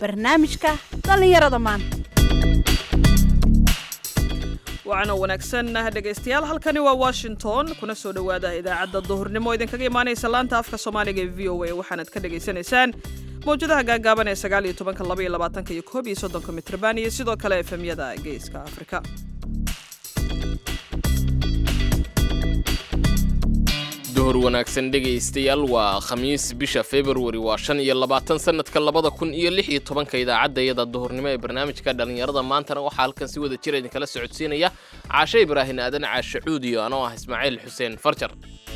barnaamijka dhallinyarada maanta waxaana wanaagsan dhegaystayaal halkani waa washington kuna soo dhowaada idaacadda duhurnimo idinkaga imaanaysa laanta afka soomaaliga ee v o a waxaanaad ka dhagaysanaysaan mawjadaha gaagaaban ee sagaal iyo tobanka laba iyo labaatanka iyo koob iyo soddonka mitrban iyo sidoo kale efemyada geeska afrika duhur wanaagsan dhegaystayaal waa khamiis bisha februari waa shan iyo labaatan sanadka labada kun iyo lix iyo tobanka idaacadda iyada duhurnimo ee barnaamijka dhallinyarada maantana waxaa halkan si wada jira idinkala socodsiinaya caashe ibraahin aadan caashe cuudiyo anoo ah ismaaciil xuseen farjar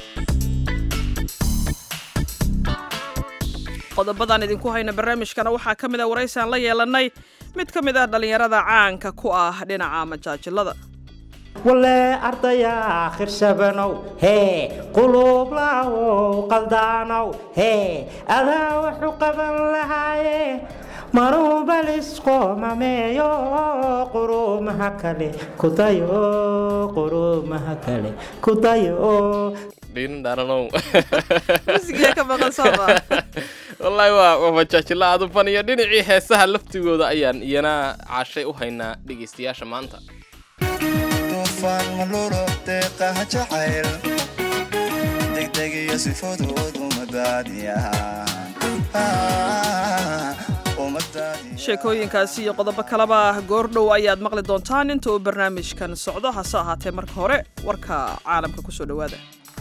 qodobadan idinku hayna barnaamijkana waxaa ka mid a waraysaan la yeelanay mid ka mid ah dhallinyarada caanka ku ah dhinaca majaajilada wale ardaya khirshabanow hee quluublaawow qaldaanow hee adaa waxu qaban lahaaye maruubalisqoomameeyo quruumaha kale kudayo quruumaha kale kudayo dhindharanow musigiya ka maqan sooma wallaahi waa waa majaajilo aad u faniyo dhinacii heesaha laftigooda ayaan iyana caashay u haynaa dhegaystayaasha maanta dufaan maluro deeqaha jacayl degdeg iyo si fudud uma daadiyaan sheekooyinkaasi iyo qodobo kaleba goordhow ayaad maqli doontaan inta uu barnaamijkan socdo hase ahaatee marka hore warka caalamka kusoo dhowaada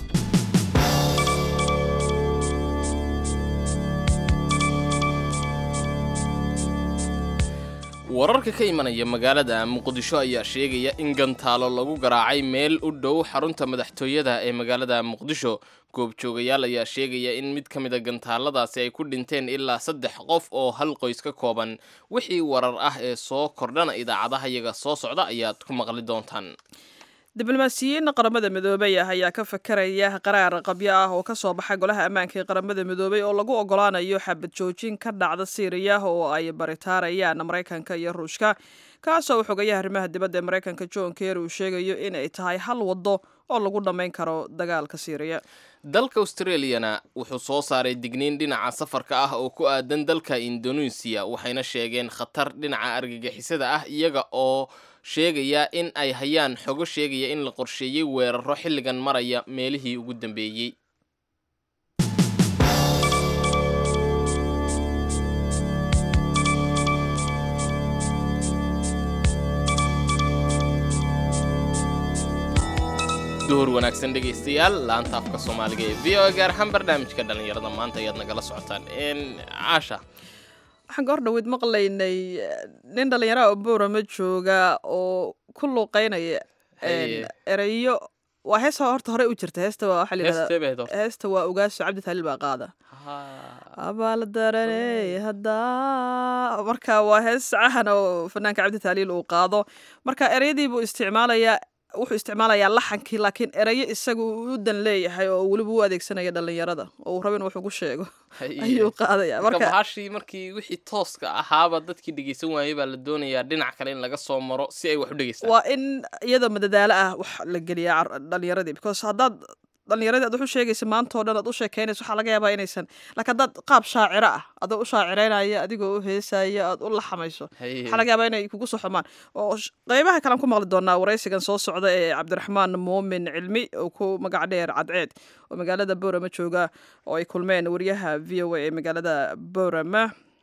wararka ka imanaya magaalada muqdisho ayaa sheegaya in gantaalo lagu garaacay meel u dhow xarunta madaxtooyada ee magaalada muqdisho goobjoogayaal ayaa sheegaya in mid ka mida gantaaladaasi ay ku dhinteen ilaa saddex qof oo hal qoys ka kooban wixii warar ah ee soo kordhana idaacadaha iyaga soo socda ayaad ku maqli doontaan diblomaasiyiin qaramada midoobay ah ayaa ka fakaraya qaraar qabyo ah oo ka soo baxa golaha ammaanka ee qaramada midoobay oo lagu ogolaanayo xabad joojin ka dhacda siiriya oo ay baritaarayaan maraykanka iyo ruushka kaasoo xogayaha arrimaha dibadda ee maraykanka john ker uu sheegayo in ay tahay hal waddo oo lagu dhammayn karo dagaalka siiriya dalka australiyana wuxuu soo saaray digniin dhinaca safarka ah oo ku aadan dalka indoneesiya waxayna sheegeen khatar dhinaca argagixisada ah iyaga oo sheegaya in ay hayaan xogo sheegaya in la qorsheeyey weeraro xilligan maraya meelihii ugu dambeeyey duhur wanaagsan dhegaystayaal laanta afka soomaaliga ee v o a gaar ahaan barnaamijka dhallinyarada maanta ayaad nagala socotaan caasha waxaan goor dhaweyd maqlaynay nin dhallinyaraha oo boorama jooga oo ku luuqeynaya ereyo waa hees horta hore u jirta heesta waa waxaa la yidhahdaa heesta waa ogaaso cabdi taaliil baa qaada abaal daraney haddaa marka waa hees cahan oo fanaanka cabdi taaliil uu qaado marka ereyadii buu isticmaalayaa wuxuu isticmaalayaa laxankii laakiin erayo isagu u dan leeyahay oo weliba u adeegsanaya dhallinyarada oo uu rabo in wax ugu sheego ayuu qaadaya marka bahashii markii wixii tooska ahaaba dadkii dhegeysan waayey baa la doonayaa dhinac kale in laga soo maro si ay wax u dhegeystaan waa in iyadoo madadaalo ah wax la geliyaa dhallinyaradii because haddaad dhallinyaradii aad wax u sheegaysa maanta oo dhan aad u sheekeynaysa waxaa laga yaabaa inaysan laakiin haddaad qaab shaaciro ah adoo u shaacireynaya adigoo u heesaya aad u laxamayso waxaa laga yaabaa inay kugu soo xumaan oo qeybaha kalean ku maqli doonaa waraysigan soo socda ee cabdiraxmaan muumin cilmi oo ku magac dheer cadceed oo magaalada boorama jooga oo ay kulmeen wariyaha v o a ee magaalada boorama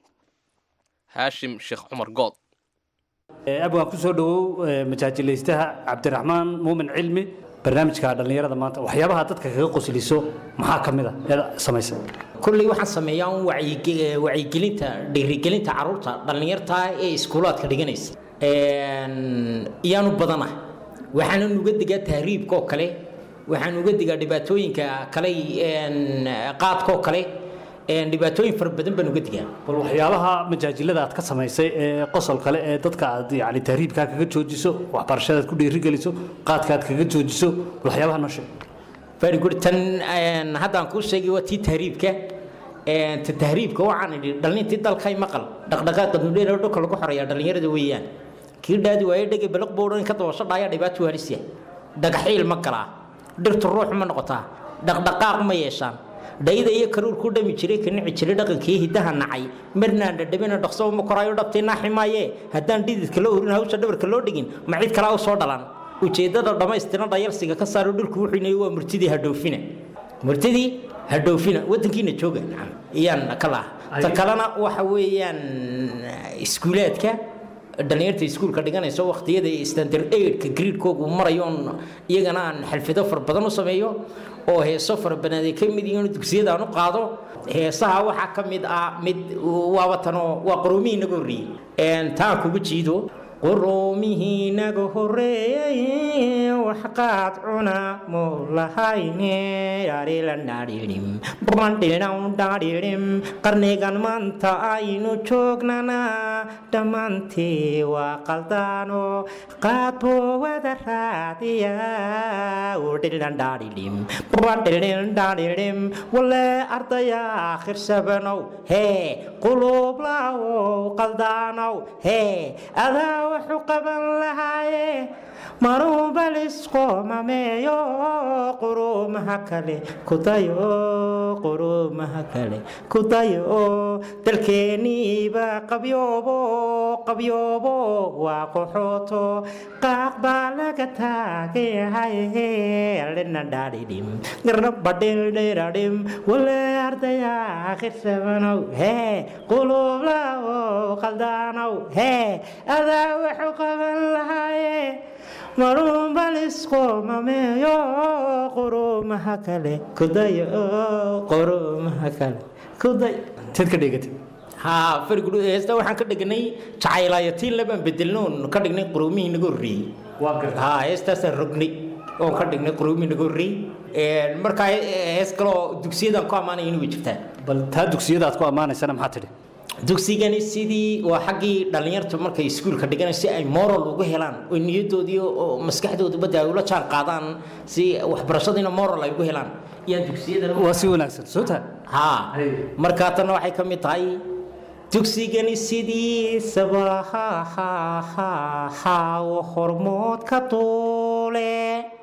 haashim sheekh cumar good abwaan ku soo dhowow majaajilaystaha cabdiraxmaan muumin cilmi barnaamijka dhallinyarada maanta waxyaabaha dadka kaga qosliso maxaa ka mid a ee samaysa kulley waxaan sameeyaa un wacyigelinta dhiirigelinta caruurta dhallinyarta ee iskuulaadka dhiganaysa iyaanu badana waxaanan uga digaa tahriibka oo kale waxaan uga digaa dhibaatooyinka kale qaadka oo kale dhibaatooyin fara badan baan uga digaa bal waxyaabaha majaajilada aad ka samaysay ee qosol kale ee dadka aad yani tahriibkaa kaga joojiso waxbarashadaad ku dhiirigeliso qaadka aad kaga joojiso bal waxyaabaha noo sheeg very good tan haddaan kuu sheegay waa tii tahriibka ta tahriibka waxaan idhi dhallintii dalkay maqal dhaqdhaqaaqa nudheer dhulka lagu xoreeyaa dhallinyarada weeyaan kii dhaadi waaye dhege balaq boodhan ka dabasho dhaaya dhibaato halisya dhagaxiil ma galaa dhirtu ruux ma noqotaa dhaqdhaqaaq ma yeeshaan dhayda iyo karuur ku dhami jiray ka nici jiray dhaqankii hiddaha nacay marnaan dhadhabina dhaqso uma koraayo dhabtay naaxi maaye haddaan dhididka la orin hawsha dhabarka loo dhigin ma cid kalaa u soo dhalan ujeeddada dhammaystiran dhayalsiga ka saaro dhulku wuxuu inay waa murtidii hadhoofina murtidii hadhoofina waddankiina jooga nacam iyaan ka laha ta kalena waxa weeyaan iskuulaadka dhalinyarta iskuulka dhiganayso waqtiyada standard aidka gradekoogu marayo oon iyagana aan xalfido fara badan u sameeyo oo heeso fara badan ay ka mid yihiin dugsiyada aan u qaado heesaha waxaa ka mid ah mid waaba tanoo waa qoroomihii naga horreeyey taan kuga jiido qoroomihii naga horreeyey waxqaad cuna mulahayne arilanadhirim bandhidhawdhadhirim qarnigan maanta aynu joognana dhammaantii waa qaldaano qaadbo wada raadiya udhilandhadhirim bandhidhindhadhirim wale ardaya akhir hee quluublawow qaldaanow hee adaa wuxuu qaban lahaaye maruubalisqoomameeyo quruumaha kale kudayo quruumaha kale kudayo dalkeeniiba qabyoobo qabyoobo waa qoxooto qaaq baa laga taagayahay linadhadhidhim garnabadhildhiradhim wale ardaya akhirsamanow hee quluublawow qaldaanow hee adaa wuxuu qaban lahaaye maruunbalisqoomameeyo quruumaha kale kudayo quruumaha kale kuday teed ka dheegatay haa farigudh heesta waxaan ka dhignay jacaylayatiin labaan bedelnoon ka dhignay quruumihii naga horreeyey waa garta haa heestaasaan rognay oon ka dhignay quruumihii naga horreeyey markaa hees kaloo dugsiyadaan ku ammaanaya inay jirtaan bal taa dugsiyada aad ku ammaanaysana maxaa tidhi dugsigani sidii waa xaggii dhallinyarta markay iskuulka dhiganay si ay moral ugu helaan oo niyadoodii oo maskaxdooduba dee ay ula jaan qaadaan si waxbarashadiina moral ay ugu helaan iyaan dugsiyadana waa si wanaagsan soo taa haa markaa tanna waxay ka mid tahay dugsigani sidiisaba hahahahaw hormood ka duule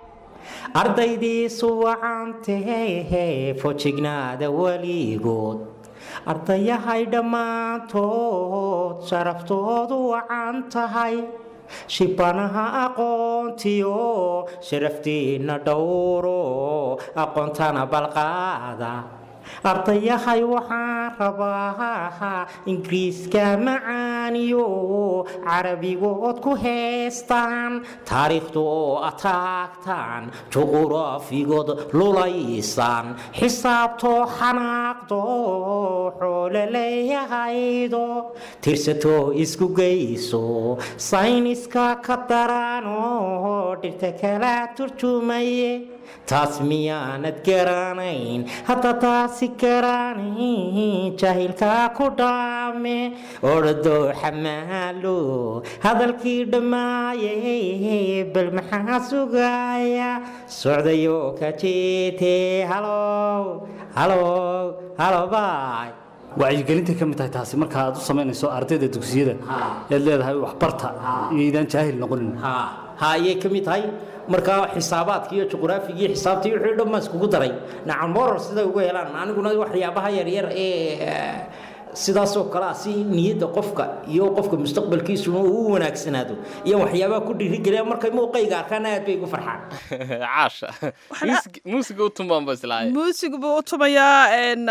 ardaydiisu wacantehe fojignaada weligood ardayahay dhammaantood sharaftoodu wacan tahay shibanaha aqoontiyo sharaftiinna dhowro aqoontana balqaada ardayahay waxaan rabaa ingiriiska macaaniyo carabigood ku heestaan taariikhdu oo ataagtaan juquraafigood lulaysaan xisaabtoo xanaaqdo xoolo leeyahaydo tirsatoo isku geyso sayniska ka darano dhirta kala turjumaye taas miyaanad garanayn hadda taasi garanayn jaahilkaa ku dhaame ordo xamaalo hadalkii dhammaayey bal maxaa sugaya socdayo ka jeete halow halow halo baay wacyigelintay ka mid tahay taasi marka aad u samaynayso ardayda dugsiyada eed leedahay waxbarta iyo idaan jaahil noqonin ha ha ayay ka mid tahay markaa xisaabaadka iyo juqraafiga iyo xisaabtii wixii dhan baan iskugu daray nacan moral siday ugu helaan aniguna waxyaabaha yaryar ee sidaasoo kale ah si niyadda qofka iyo qofka mustaqbalkiisuna uu u wanaagsanaado iyo waxyaabaha ku dhiirigeliya markay muuqayga arkaan aad bay ugu farxaan caasha muusiga u tumaanba islaahay muusigu buu u tumayaa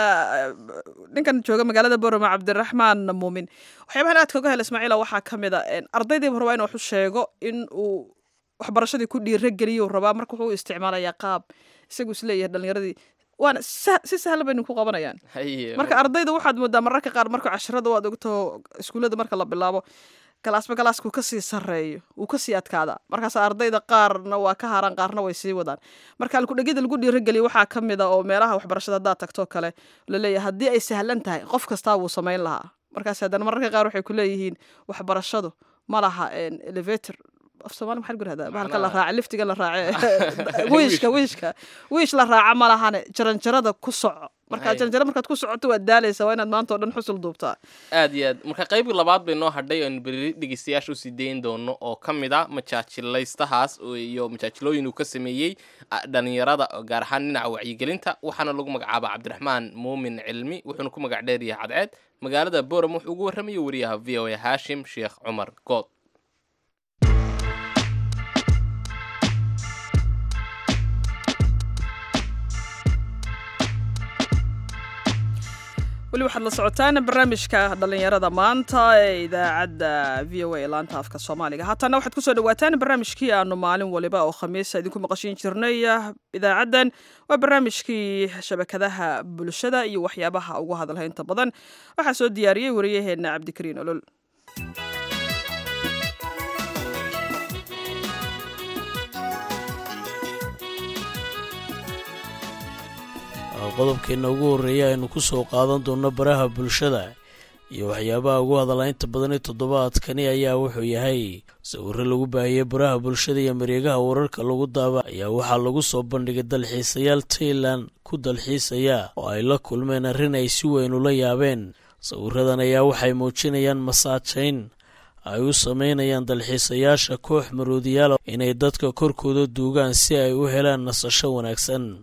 ninkan jooga magaalada borome cabdiraxmaan muumin waxyaabahan aadka uga hela ismaaciila waxaa ka mid a ardaydiiba rabaa in wax u sheego in uu waxbarashadii ku dhiirageliyo rabaa marka wuxuu u isticmaalayaa qaab isagu isleeyahay dhalinyaradii waana si sahlan baynu ku qabanayaan marka ardayda waxaad moodaa mararka qaar marka casharada waad ogto iskuullada marka la bilaabo galaasba galaaskuu kasii sareeyo wuu kasii adkaadaa markaas ardayda qaarna waa ka haraan qaarna way sii wadaan marka alkudhegyada lagu dhiirageliya waxaa ka mid a oo meelaha waxbarashada haddaad tagtoo kale laleeyahay haddii ay sahlan tahay qof kastaa wuu samayn lahaa markaas haddana mararka qaar waxay ku leeyihiin waxbarashadu ma laha elevator af soomaali maxaa lagu yirahdaa bahalka la raaca liftiga la raace wiishka wiishka wiish la raaca ma lahane jaranjarada ku soco marka janjaro markaad ku socoto waad daalaysa waa inaad maanta oo dhan xusul duubtaa aad iyo aad marka qaybtii labaad bay noo hadhay oanu beri dhegeystayaasha usii dayn doono oo ka mid a majaajilaystahaas iyo majaajilooyin uu ka sameeyey dhalinyarada gaar ahaan dhinaca wacyigelinta waxaana lagu magacaaba cabdiraxmaan muumin cilmi wuxuuna ku magac dheeryahay cadceed magaalada boram wuxuu ugu warramayay wariyaha v o a haashim sheekh cumar good weli waxaad la socotaan barnaamijka dhallinyarada maanta ee idaacadda v o a laanta afka soomaaliga haatana waxaad kusoo dhawaataan barnaamijkii aanu maalin waliba oo khamiisa idinku maqashiin jirnay idaacaddan waa barnaamijkii shabakadaha bulshada iyo waxyaabaha ugu hadalha inta badan waxaa soo diyaariyey wariyaheenna cabdikariin olol qodobkeenna ugu horreeya aynu ku soo qaadan doonno baraha bulshada iyo waxyaabaha ugu hadalaynta badan ee toddobaadkani ayaa wuxuu yahay sawirro lagu baahiyey baraha bulshada iyo mareegaha wararka lagu daaba ayaa waxaa lagu soo bandhigay dalxiisayaal tailan ku dalxiisaya oo ay la kulmeen arrin ay si weyn ula yaabeen sawiradan ayaa waxay muujinayaan masaajayn ay u sameynayaan dalxiisayaasha koox maroodiyaal inay dadka korkooda duugaan si ay u helaan nasasho wanaagsan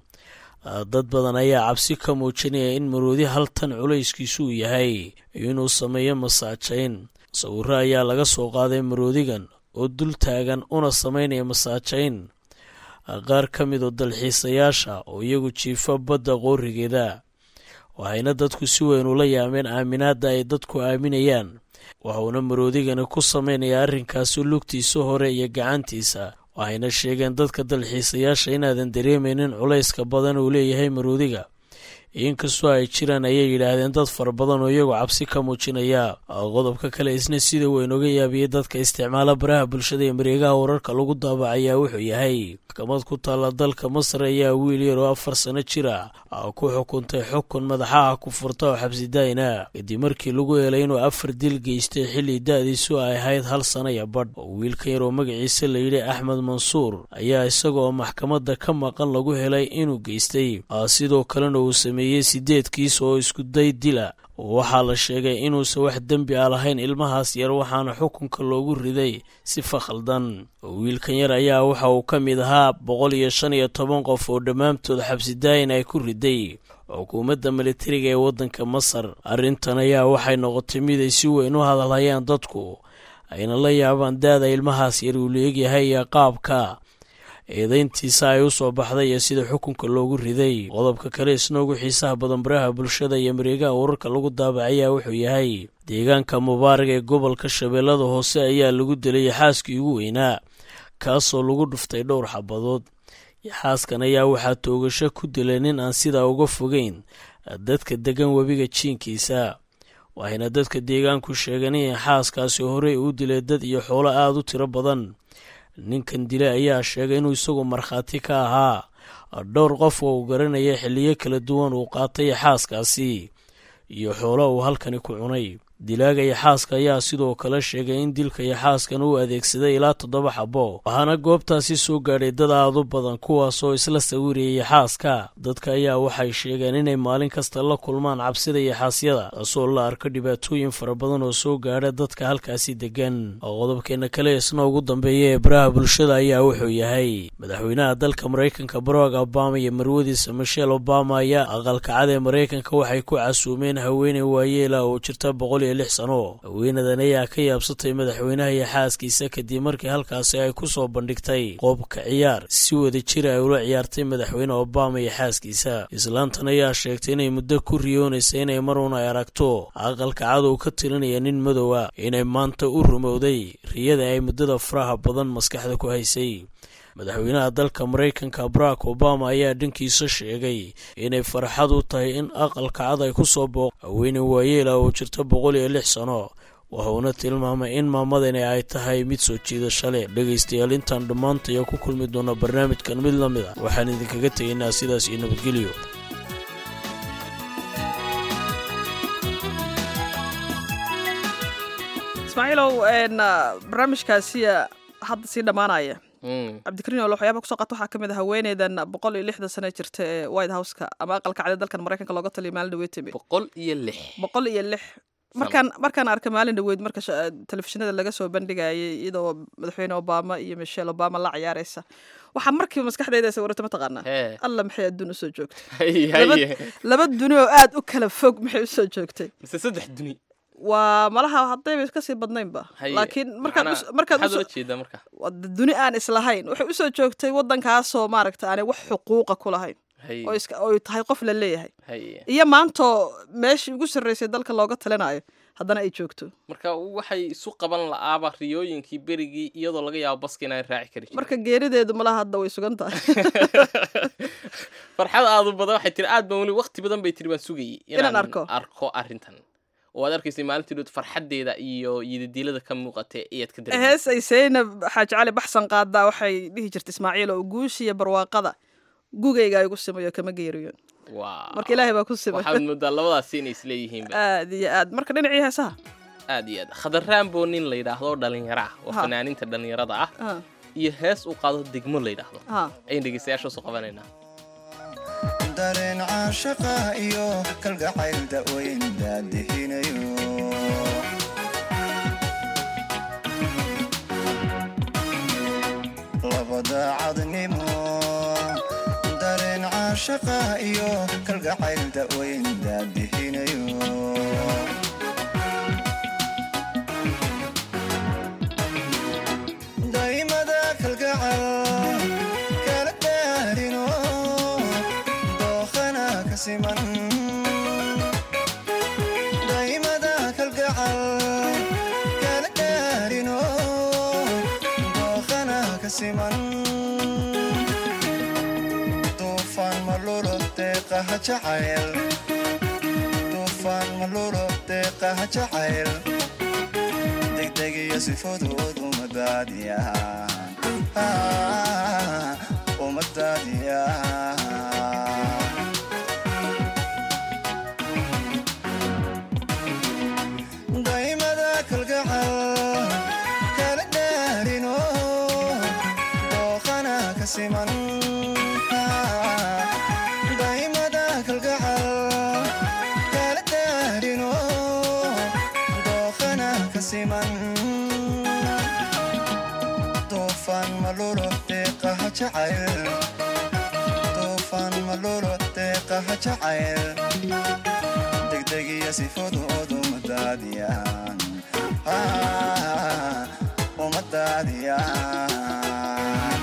dad badan ayaa cabsi ka muujinaya in maroodi hal tan culayskiisu uu yahay inuu sameeyo masaajayn sawirro ayaa laga soo qaaday maroodigan oo dul taagan una sameynaya masaajayn qaar ka mid oo dalxiisayaasha oo iyagu jiifa badda qoorigeeda waxayna dadku si weyn ula yaameen aaminaadda ay dadku aaminayaan waxuuna maroodigani ku samaynayaa arrinkaasi lugtiisa hore iyo gacantiisa waxayna sheegeen dadka dalxiisayaasha inaadan dareemaynin culayska badan uu leeyahay maroodiga inkastoo ay jiraan ayay yidhaahdeen dad fara badan oo iyagu cabsi ka muujinaya qodobka kale isna sida weyn oga yaabiyey dadka isticmaala baraha bulshada ee mareegaha wararka lagu daabacayaa wuxuu yahay maxkamad ku taalla dalka masar ayaa wiil yar oo afar sano jir ah ku xukuntay xukun madaxaha ku furta oo xabsidaayna kadib markii lagu helay inuu afar dil geystay xilli da-diisu ay ahayd hal sana iyo badh wiilkan yar oo magaciisa layidhi axmed mansuur ayaa isagaoo maxkamadda ka maqan lagu helay inuu geystay sidoo kalena uu sameeyey sideed kiis oo iskuday dila waxaa la sheegay inuusan wax dembi a lahayn ilmahaas yar waxaana xukunka loogu riday sifa khaldan wiilkan yar ayaa waxa uu ka mid ahaa boqol iyo shan iyo toban qof oo dhammaantood xabsidaayin ay ku riday xukuumadda militariga ee waddanka masar arrintan ayaa waxay noqotay mid ay si weyn u hadalhayaan dadku ayna la yaabaan daada ilmahaas yar uu leegyahay iyo qaabka eedayntiisa ay u soo baxday iyo sida xukunka loogu riday qodobka kale isna ugu xiisaha badan baraha bulshada iyo mareegaha wararka lagu daabacayaa wuxuu yahay deegaanka mubaarag ee gobolka shabeellada hoose ayaa lagu dilay xaaskii ugu weynaa kaasoo lagu dhuftay dhowr xabadood yaxaaskan ayaa waxaa toogasho ku dilay nin aan sidaa uga fogeyn dadka degan webiga jiinkiisa waxayna dadka deegaanku sheegeen in yaxaaskaasi horey uu dilay dad iyo xoolo aada u tiro badan ninkan dile ayaa sheegay inuu isagu markhaati ka ahaa dhowr qof oo uu garanaya xilliyo kala duwan uu qaatay yaxaaskaasi iyo xoolo uu halkani ku cunay dilaaga yaxaaska ayaa sidoo kale sheegay in dilka yaxaaskan uu adeegsaday ilaa toddoba xabo waxaana goobtaasi soo gaadhay dad aad u badan kuwaasoo isla sawirayay yaxaaska dadka ayaa waxay sheegeen inay maalin kasta la kulmaan cabsida yaxaasyada taasoo la arko dhibaatooyin fara badan oo soo gaadha dadka halkaasi degan qodobkeena kale isna ugu dambeeya ee baraha bulshada ayaa wuxuu yahay madaxweynaha dalka maraykanka barack obama iyo marwadiisa michelle obama ayaa aqalkacad ee maraykanka waxay ku casuumeen haweeney waayeela oo jirta boqol sano haweenadan ayaa ka yaabsatay madaxweynaha iyo xaaskiisa kadib markii halkaasi ay ku soo bandhigtay qoobka ciyaar si wada jira ay ula ciyaartay madaxweyne obama iyo xaaskiisa islaantan ayaa sheegtay inay muddo ku riyoonaysa inay marun ay aragto aqalka cadow ka tirinaya nin madowa inay maanta u rumowday riyada ay muddada faraha badan maskaxda ku haysay madaxweynaha dalka maraykanka barack obama ayaa dhankiisa sheegay inay farxad u tahay in aqalka cad ay ku soo booq haweeney waayeela oo jirta boqol iyo lix sano wuxuuna tilmaamay in maamadani ay tahay mid soo jiidasho leh dhegaystayaal intaan dhammaantaya ku kulmi doona barnaamijkan mid la mid a waxaan idinkaga tegaynaa sidaas iyo nabadgelyo ismaaciilow barnaamijkaasi hadda sii dhammaanaya cabdikariin oo waxyaaba kusoo qaata waxaa ka mid ah haweeneydan boqol iyo lixdan sano jirta ee white houseka ama aqalka cadi dalkan maraykanka looga taliya maalin dhaweyd timi boqol iyo lix boqol iyo lix markaan markaan arkay maalin dhaweyd marka telefishinada laga soo bandhigayay iyadoo madaxweyne obama iyo michelle obama la ciyaaraysa waxaa markiiba maskaxdayda sawirata mataqaanaa alla maxay adduun usoo joogtay laba duni oo aad u kala fog maxay usoo joogtay mise saddex duni waa malaha haddayba kasii badnaynba laakiin markaad duni aan islahayn waxay usoo joogtay waddankaasoo maaragta aanay wax xuquuqa ku lahayn oy tahay qof la leeyahay iyo maantoo meeshii ugu sarreysay dalka looga talinayo haddana ay joogto marka waxay isu qaban la'aaba riyooyinkii berigii iyadoo laga yaabo baska inaan raaci kari marka geerideedu malaha hadda way sugan tahay farxad aadu badan waxay tiri aad baan weli waqti badan bay tiri waan sugayay inaan arko arko arrintan oo aad arkaysay maalintii dhood farxaddeeda iyo yidadiilada ka muuqatay ayaad ka dareemay hees ay seynab xaaji cali baxsan qaadaa waxay dhihi jirtay ismaaciil oo guushiya barwaaqada gugayga igu simayo kama geeriyoon marka ilaahay baa ku simay waxaad moodaa labadaasi inay isleeyihiin aad iyo aad marka dhinacii heesaha aad iyo aad khadarraanbo nin la yidhaahdo dhalinyaro ah oo fanaaniinta dhalinyarada ah iyo hees uu qaado degmo la yidhaahdo ayaan dhegeystayaasha soo qabanaynaa dareen caashaqa iyo kalgacayl da'weyn daadihinayo labada cadnimo dareen caashaqa iyo kalgacayl da'weyn daadihinayo daymada kalgacal kala daarino dookhana ka siman daymada kalgacal kala daarino dookhana ka siman duufaan malulo deeqaha jacayl duufaan malulo deeqaha jacayl degdegiyo si fudud uma daadiyaan uma daadiyaan daymada kalgacal kala dhaarino dookhana ka siman daymada kalgacal kala dhaarino dookhana ka siman duufaan malulo deeqaha jacayl duufaan malulo deeqaha jacayl degdegiyo si fudud uma daadiyaan uma daadiyaan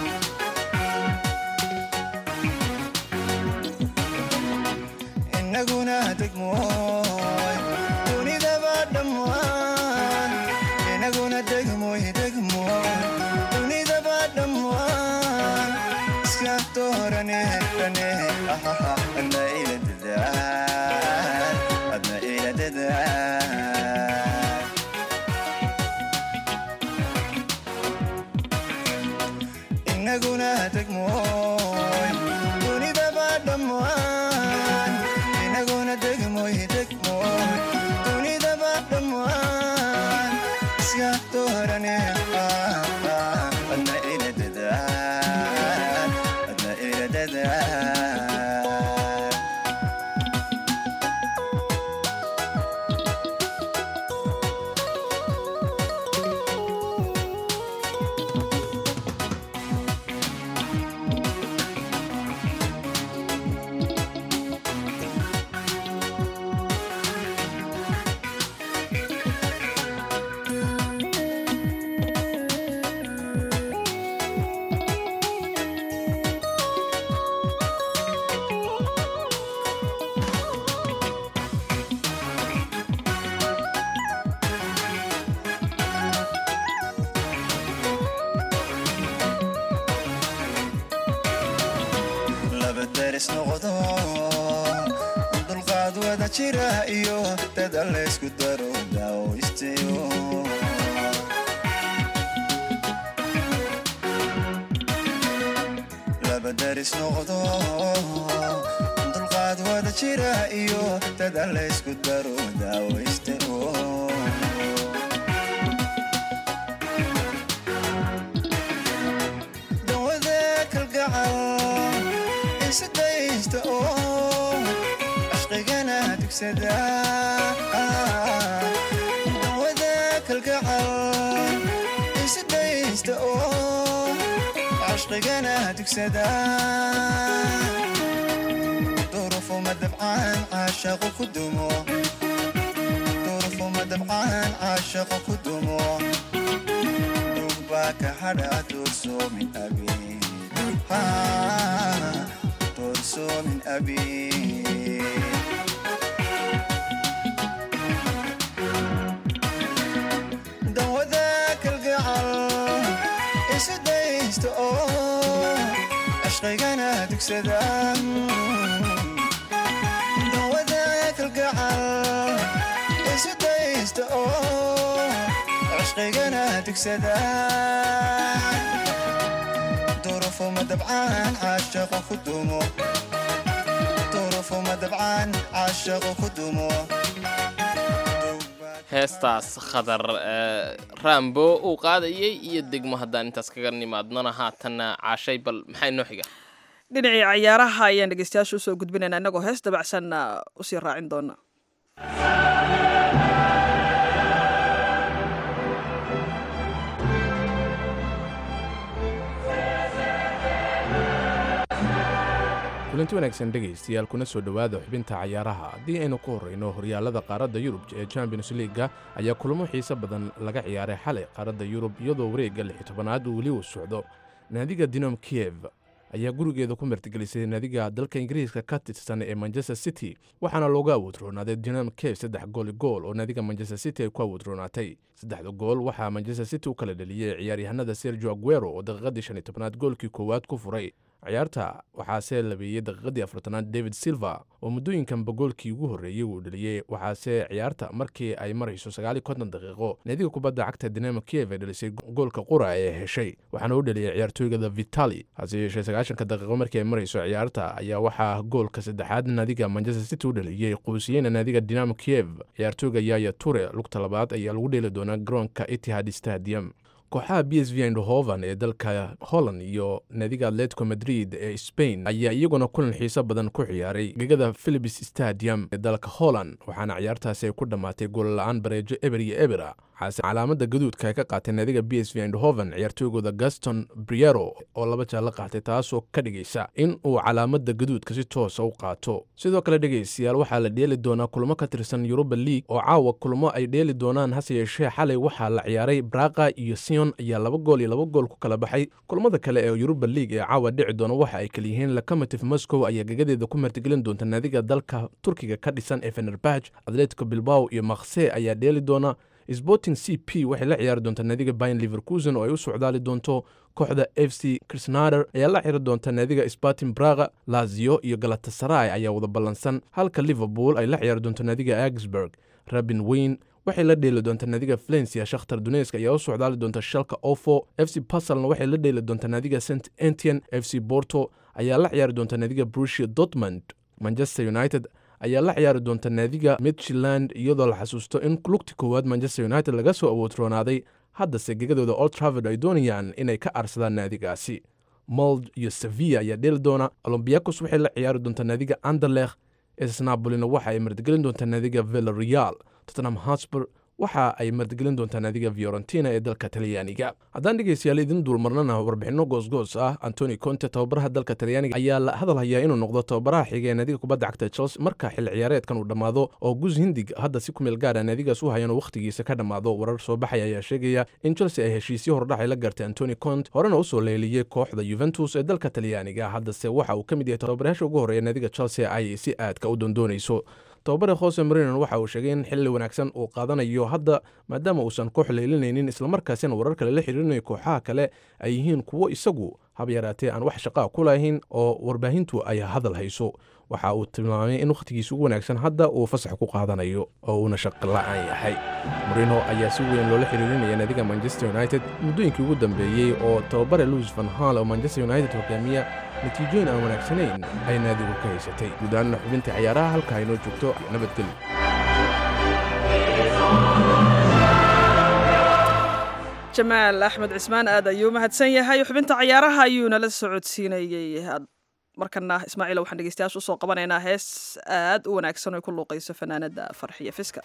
inaguna degmooy dunidaba dhammaan inaguna degmooy degmooy dunidaba dhammaan iska doorane dhane ahaha adna ila dadaal adna ila dadaal inaguna degmooy dunidaba dhammaan inaguna degmooy degmooy dunidaba dhammaan iska doorane adna ila dadaal adna ila dadaal laba daris noqdo dulqaad wada jira iyo dada laysku daro daawaystayo laba daris noqdo dulqaad wada jira iyo dada laysku daro daawaystayo kalgacal isidaysta oo cashqigana dugsada dawada kalgacal isidaysta oo cashqigana dugsada durufuma dabcaan caashaqo ku dumo durufuma dabcaan caashaqo ku dumo dugbaa hadha doorso min abi doorso min abi dawada kalgacal isu daysta oo cashqigana dugsada dawada kalgacal isu daysta oo cashqigana dugsada durufuma dabcaan caashaqo ku dumo durufuma dabcaan caashaqo ku dumo heestaas khadar raambo uu qaadayay iyo degmo haddaan intaas kaga nimaadnona haatanna caashay bal maxaa inoo xiga dhinacii cayaaraha ayaan dhegeystayaasha usoo gudbinaynaa innagoo hees dabacsanna usii raacin doona kulanti wanaagsan dhegaystayaal kuna soo dhowaada xubinta cayaaraha haddii aynu ku horrayno horyaalada qaaradda yurub ee champions leaga ayaa kulamo xiise badan laga ciyaaray xalay qaaradda yurub iyadoo wareegga lix tobanaad uu weli uu socdo naadiga dinom kiev ayaa gurigeeda ku martigelisay naadiga dalka ingiriiska ka tirsan ee manchester city waxaana loogu awoodroonaaday dinam kiev saddex gooli gool oo naadiga manchester city ay ku awoodroonaatay saddexda gool waxaa manchester city u kala dheliyey ciyaaryahanada sergio aguero oo daqiiqadii shan iyo tobnaad goolkii koowaad ku furay ciyaarta waxaase labeeyey daqiiqadii afartanaad david silva oo muddooyinkanba goolkii ugu horreeyey uu dheliyey waxaase ciyaarta markii ay marayso sagaal iyo konton daqiiqo naadiga kubadda cagta dinamo kiev ay dhelisay goolka qura ee heshay waxaana u dheliyey ciyaartooygada vitali hase yeeshee sagaashanka daqiiqo markii ay marayso ciyaarta ayaa waxaa goolka saddexaad naadiga manchester city u dheliyey quusiyeyna naadiga dinamo kiev ciyaartooyga yaya ture lugta labaad ayaa lagu dheeli doonaa garoonka itihad stadium kooxaha b s v indhoven ee dalka holland iyo naadiga atletico madrid ee spain ayaa iyaguna kulan xiiso badan ku ciyaaray gegada philips stadium ee dalka holland waxaana ciyaartaasi ay ku dhammaatay goolla-aan bareejo eber iyo ebera waxaase calaamada gaduudka ay ka qaatay naadiga b s v indhoven ciyaartooygooda gaston briero oo laba jaal la qaatay taasoo ka dhigaysa in uu calaamada gaduudka si toosa u qaato sidoo kale dhegaystayaal waxaa la dheeli doonaa kulmo ka tirsan yuruba league oo caawa kulmo ay dheeli doonaan hase yeeshee xalay waxaa la ciyaaray braqa iyo sion ayaa laba gool iyo laba gool ku kala baxay kulmada kale ee yuruba league ee caawa dhici doona waxa ay kala yihiin locomotive moscow ayaa gegadeeda ku martigelin doonta naadiga dalka turkiga ka dhisan ee fenerbaj atletico bilbao iyo makse ayaa dheeli doona sporting c p waxay la ciyaari doontaa naadiga bayan liverkusen oo ay u socdaali doonto kooxda f c krisnader ayaa la xiri doonta naadiga spartin braga lazio iyo galatasaray ayaa wada ballansan halka liverpool ay la ciyaari doonto naadiga augsburg rabin wayne waxay la dheeli doontaa naadiga valencia shakhtar dunesk ayaa u socdaali doonta shalka ofo f c basalna waxay la dheeli doontaa naadiga st entian f c borto ayaa la ciyaari doonta naadiga brusia dortmund manchester united ayaa la ciyaari doonta naadiga midtjland iyadoo la xasuusto in lugti koowaad manchester united laga soo awoodroonaaday haddase gegadooda old travord ay doonayaan inay ka aarsadaan naadigaasi mold iyo sevilla ayaa dheeli doona olombiakos waxay la ciyaari doontaa naadiga anderlekh esnabolina waxa ay martigelin doontaa naadiga villareal tottenham hotspur waxa ay martigelin doontaa naadiga fiorentina ee dalka talyaaniga haddaan dhegaystayaal idin duulmarnana warbixinno goosgoos ah antoni conte tababaraha dalka talyaaniga ayaa la hadal hayaa inuu noqdo tababaraha xiga ee naadiga kubadda cagta chelsea marka xil ciyaareedkan uu dhammaado oo gus hindig hadda si ku meel gaara naadigaas u hayan oo wakhtigiisa ka dhammaado warar soo baxaya ayaa sheegaya in chelsea ay heshiisyo hordhacay la gartay antoni conte horena usoo leeliyey kooxda yuventus ee dalka talyaaniga haddase waxa uu ka mid yahay tababarayaasha ugu horreeya naadiga chelsea ay si aadka u dondoonayso tababare hose marinon waxa uu sheegay in xilli wanaagsan uu qaadanayo hadda maadaama uusan koox leelinaynin islamarkaasina warar kale la xiriirinayo kooxaha kale ay yihiin kuwo isagu hab yaraatee aan wax shaqaa ku lahayn oo warbaahintu ay hadal hayso waxa uu tilmaamay in wakhtigiisa ugu wanaagsan hadda uu fasax ku qaadanayo oo uuna shaqo la-aan yahay morino ayaa si weyn loola xiriirinaya naadiga manchester united muddooyinkii ugu dambeeyey oo tababare louis van hal oo manchester united hogaamiya natiijooyin aan wanaagsanayn ay naadigu ka haysatay guud ahaanna xubinta ciyaaraha halka aynoo joogto nabadgelyo jamaal axmed cismaan aad ayuu mahadsan yahay xubinta cayaaraha ayuu nala socodsiinayey markana ismaaciil waxaan dhegeystayaasha usoo qabanaynaa hees aad u wanaagsan oo ku luuqayso fanaanada farxiya fiska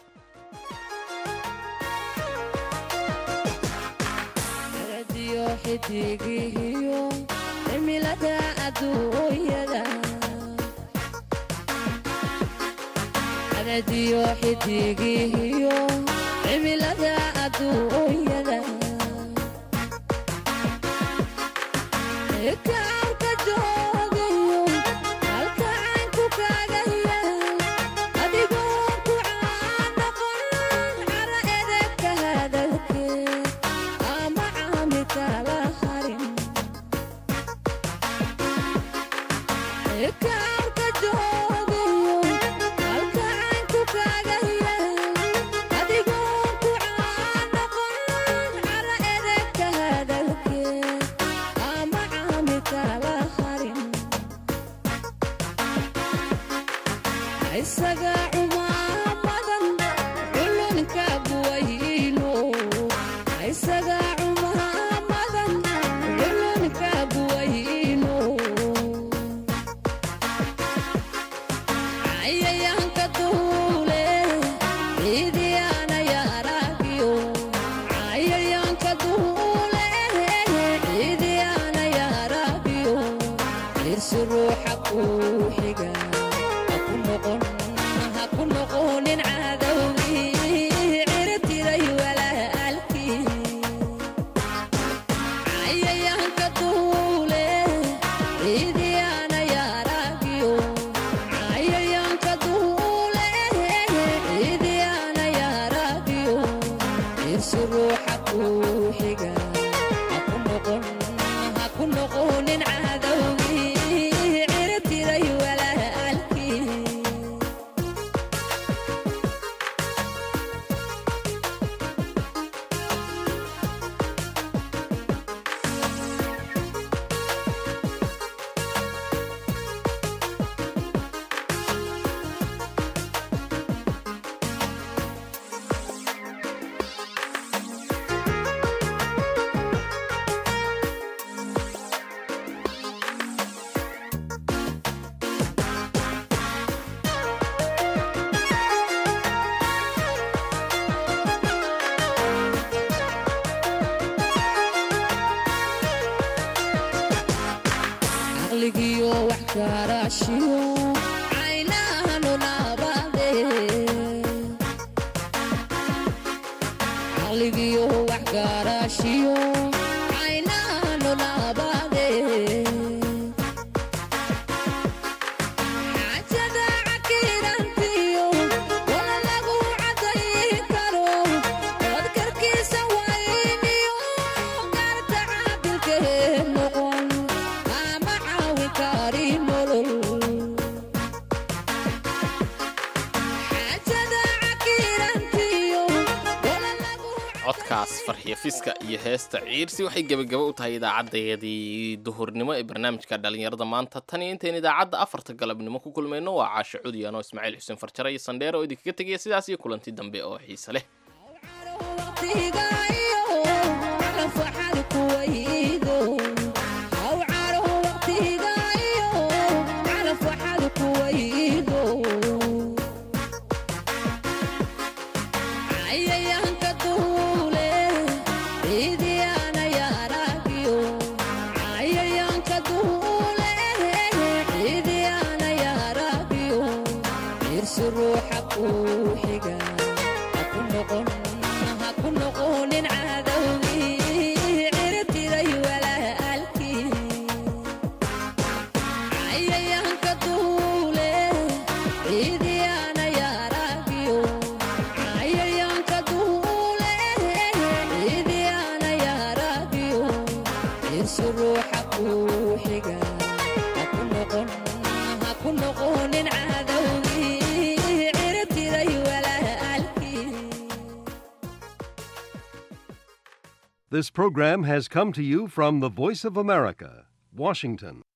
codkaas farxiya fiska iyo heesta ciirsi waxay gebagaba u tahay idaacaddayadii duhurnimo ee barnaamijka dhallinyarada maanta tan iyo intayn idaacadda afarta galabnimo ku kulmayno waa caasho cudi anoo ismaaciil xuseen farjare iyo sandheer oo idinkaga tegaya sidaas iyo kulanti dambe oo xiise leh This program has come to you from the Voice of America, Washington.